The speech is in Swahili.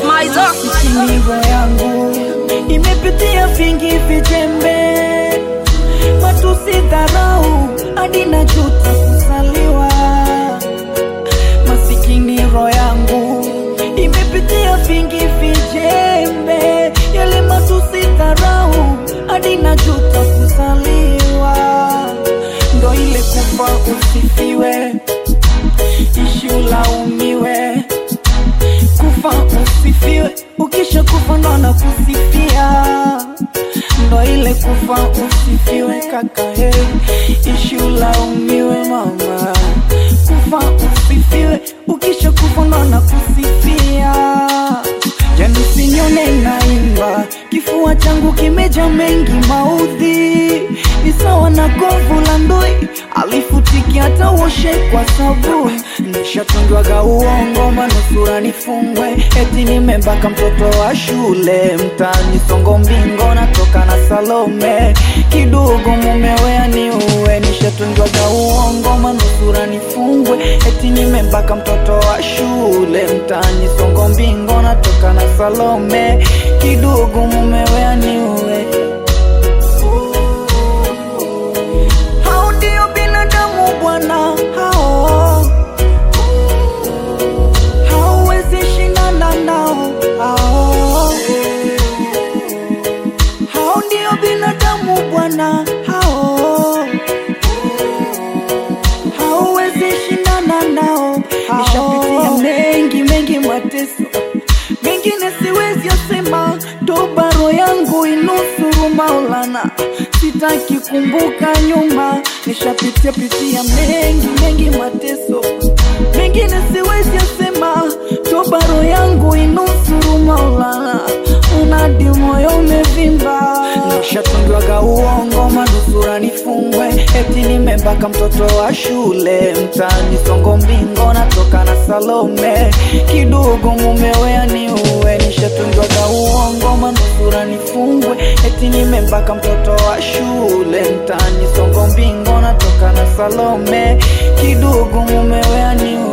Smizer. Sikinivo yangu imepitia vingi vijembe, matusi, dharau, hadi najuta kuzaliwa. Masikini roho yangu imepitia vingi vijembe, yale matusi, dharau, hadi najuta kuzaliwa. Ndo ile kufa usifiwe, ishi ulaumiwe kufa usifiwe, ukisha kufa ndo na kusifia, ndo ile kufa usifiwe kaka, hey, ishi ulaumiwe mama, kufa usifiwe, ukisha kufa ndo na kusifia. Yani sinyone naimba, kifua changu kimeja mengi maudhi, ni sawa na govu la ndui, alifutiki hata uoshe kwa sabuni. Nishatundwaga uongo, manusura nifungwe, eti nimembaka mtoto wa shule mtaani Songo Mbingo, natoka na Salome, kidogo mumewe aniue. Nishatundwaga uongo, manusura nifungwe, eti nimembaka mtoto wa shule mtaani Songo Mbingo, natoka na Salome, kidogo mumewe aniue. Hao ndio binadamu bwana, hao hauwezi shindana nao, hao hao ndio binadamu bwana, hao hauwezi shindana nao. Nishapitia mengi mengi mateso, mengine siwezi yasema, toba roho yangu inusuru Maulana, sitaki kumbuka nyuma. Nishapitia pitia mengi mengi mateso, mengine siwezi yasema, toba roho yangu inusuru Maulana, unadi moyo umevimba. Nishatundwaga uongo, manusura nifungwe, eti nimembaka mtoto wa shule mtaani Songo Mbingo, natoka na Salome, kidogo mumewe aniue. Nishatundwaga uongo, manusura nifungwe, eti nimembaka mtoto wa shule mtaani Songo Mbingo, natoka na Salome, kidogo mumewe aniue.